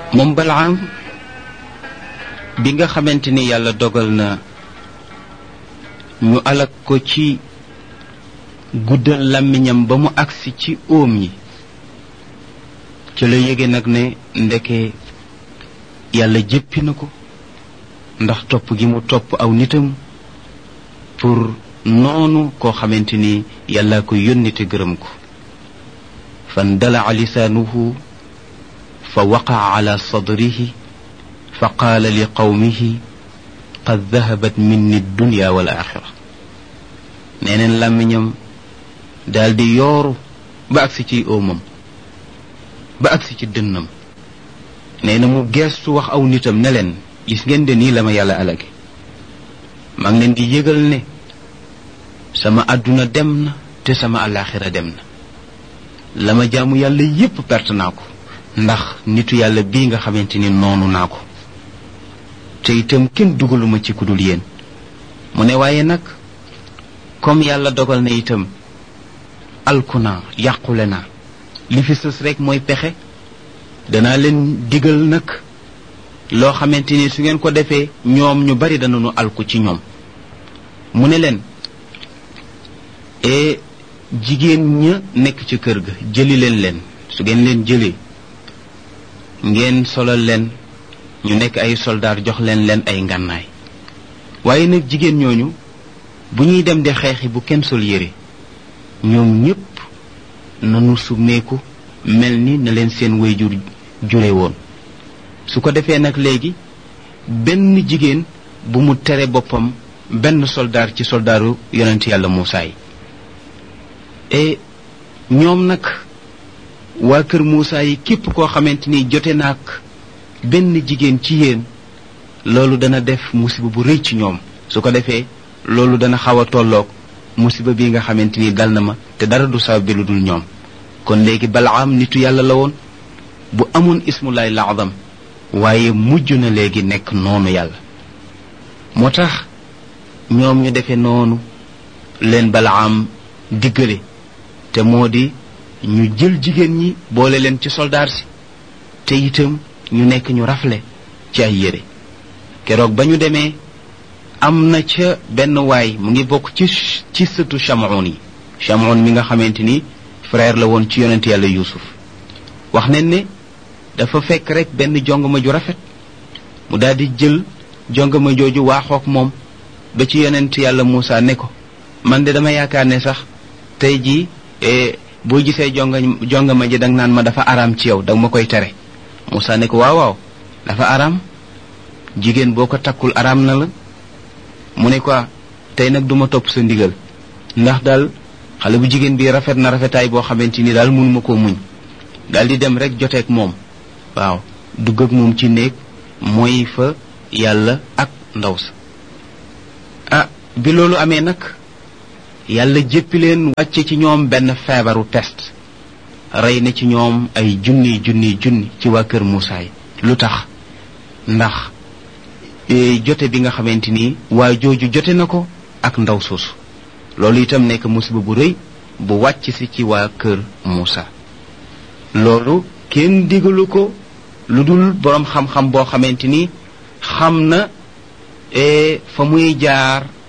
moom balaam bi nga xamante ni yàlla dogal na ñu alak ko ci guddal làmmiñam ba mu agsi ci óom yi ci la yége nag ne ndeke yàlla jéppi na ko ndax topp gi mu topp aw nitam pour noonu koo xamante ni yàlla ko yónni te gërëm ko fan dalaa lisaanuhu fa waqaa ala sadrihi fa qaala li qawmihi qad dahabat minni dunya wal axira neeneen làmmiñam daal di yooru ba agsi ci óomam ba agsi ci dënnam nee na mu geestu wax aw nitam ne leen gis ngeen de nii la ma yàlla alage maa ngi leen di yëgal ne sama àdduna dem na te sama alaxira dem na la ma jaamu yàlla yépp perte naa ko ndax nitu yàlla bii nga xamante ni noonu naa ko te itam kenn dugaluma ci kudul yéen mu ne waaye nag comme yàlla dogal na itam alku naa yàqule naa li fi sës rek mooy pexe danaa leen digal nag loo xamante ni su ngeen ko defee ñoom ñu bari danañu alku ci ñoom mu ne leen e jigéen ña nekk ci kër ga jëli leen leen su ngeen leen jëlee ngeen solal leen ñu nekk ay soldaar jox leen leen ay ngànnaay waaye nag jigéen ñooñu bu ñuy dem di xeexi bu kenn sol yére ñoom ñépp nanu summeeku mel ni na leen seen wayjur jure woon su ko defee nag léegi benn jigéen bu mu tere boppam benn soldaar ci soldaaru yonent yàlla Muusaa yi e ñoom nag waa kër Muusaa yi képp koo xamante ni jote naag benn jigéen ci yéen loolu dana def musiba bu rëy ci ñoom su ko defee loolu dana xaw a tolloog musiba bi nga xamante ni dal na ma te dara du sabab bi lu dul ñoom kon léegi balaam nitu yàlla la woon bu amoon ismulaay laadam waaye mujj na léegi nekk noonu yàlla moo tax ñoom ñu defee noonu leen balaam diggale te moo di ñu jël jigéen ñi boole leen ci soldaar si te itam ñu nekk ñu rafle ci ay yére keroog ba ñu demee am na ca benn waay mu ngi bokk ci ci sëtu chamoun yi chamoun mi nga xamante ni frère la woon ci yonent yàlla yuusuf wax nañ ne dafa fekk rek benn jongama ju rafet mu daal di jël jongama jooju waaxook moom ba ci yonent yàlla Muusa ne ko man de dama yaakaar ne sax tey jii boo gisee jonga jongama ji danga naan ma dafa araam ci yow danga ma koy tere Muusa ne ko waaw waaw dafa araam jigéen boo ko takkul araam na la mu ne ko tey nag duma topp sa ndigal ndax daal xale bu jigéen bi rafet na rafetaay boo xamante ni daal mënuma koo muñ daal di dem rek joteeg moom waaw dugg ak moom ci néeg mooy fa yàlla ak ndaw sa ah bi loolu amee nag yàlla jéppi leen wàcce ci ñoom benn feebaru peste rey na ci ñoom ay junni junni junni ci waa kër Muusaa yi lu tax ndax jote bi nga xamante ni waa jooju jote na ko ak ndaw soosu loolu itam nekk musiba bu rëy bu wàcc si ci waa kër Muusaa loolu kenn digalu ko lu dul boroom xam-xam boo xamante ni xam na fa muy jaar